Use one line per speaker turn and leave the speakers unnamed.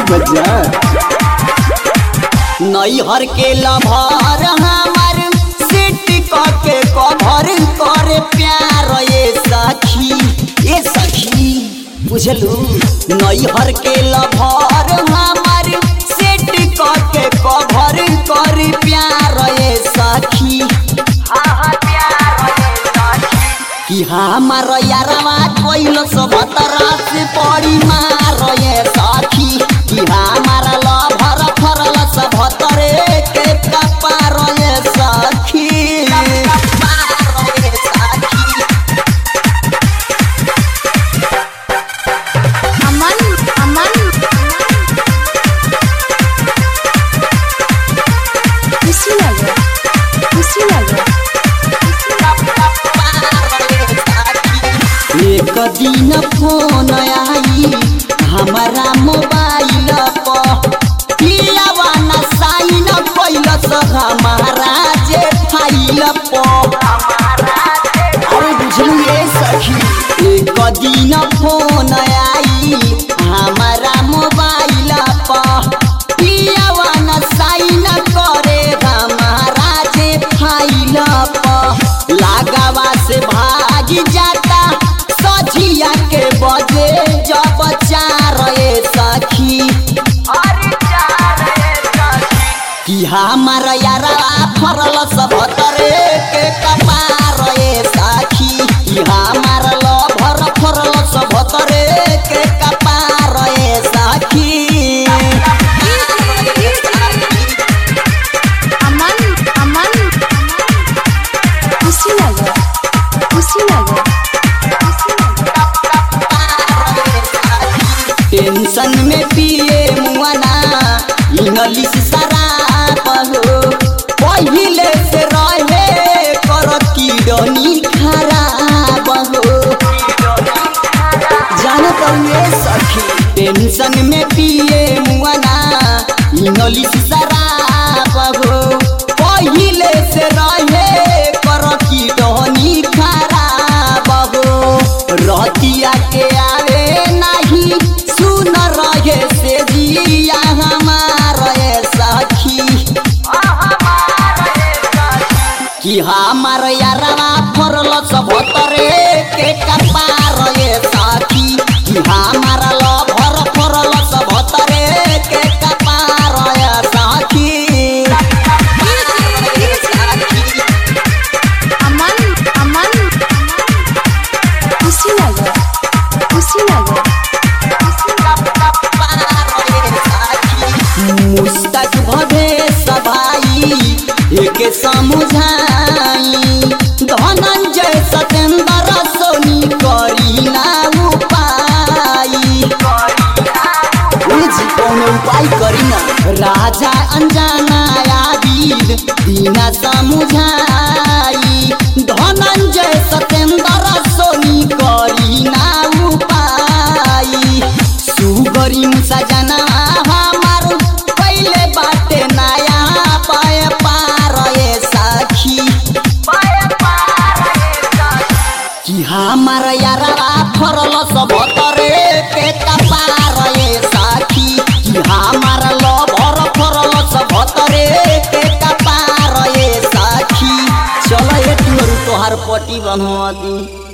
बजा
नैहर के लभर हमार सेट के कभर करे प्यार ये सखी ये सखी बुझलू नैहर के लभर हमार सेट के कभर करे प्यार ये सखी कि हमार यारवा कोइल सब तरस पड़ी मार ये सखी कि हमार लभर फरल सब तरे के कपार ये सखी कपार ये सखी
अमन अमन खुशी लगे खुशी लगे
एक दिन फोन आई हमारा मोबाइल पर पियावा न साइन कैलस हमारा जे फाइल पर अरे बुझलू ये सखी एक दिन फोन आई हमारा मोबाइल पर पियावा न साइन करे हमारा जे फाइल पर लगावा से भाग जाता सझिया के बजे जब चार ये सखी कि हमार यारा फरल सब तरे के कपार ये साखी कि हमार लभर फरल सब तरे के कपार ये साखी
अमन अमन खुशी लगे खुशी लगे
टेंशन में पिए मुआना इंग्लिश शराब हो पहिले से रहे कर किडनी खराब हो जानत हुए सखी टेंशन में पिए मुआना इंग्लिश शराब हो पहिले से रहे कर किडनी खराब हो रतिया के आवे नहीं सुन रहे से जिया हमार ये सखी कि हमार यारवा फरल सब तरे के कपार ये साथी कि हमार लभर फरल सब तरे के कपार ये साथी
अमन अमन खुशी लगे खुशी लगे
मुस्तक भवे सभाई एक समुझाई धनंजय सतेंद्र सोनी करी ना उपाई जी कौन उपाय करी ना राजा अनजाना आदिल दीना समुझाई धनंजय सतेंद्र सोनी करी ना उपाय सुगरी सजना हमार पहले बाटे नया पाए पार ये सखी कि हमार यारवा फरल सब तरे के कपार ये साखी कि हमार लभर फरल सब तरे के कपार ये साखी चल ये तोहर पटी बनवा दी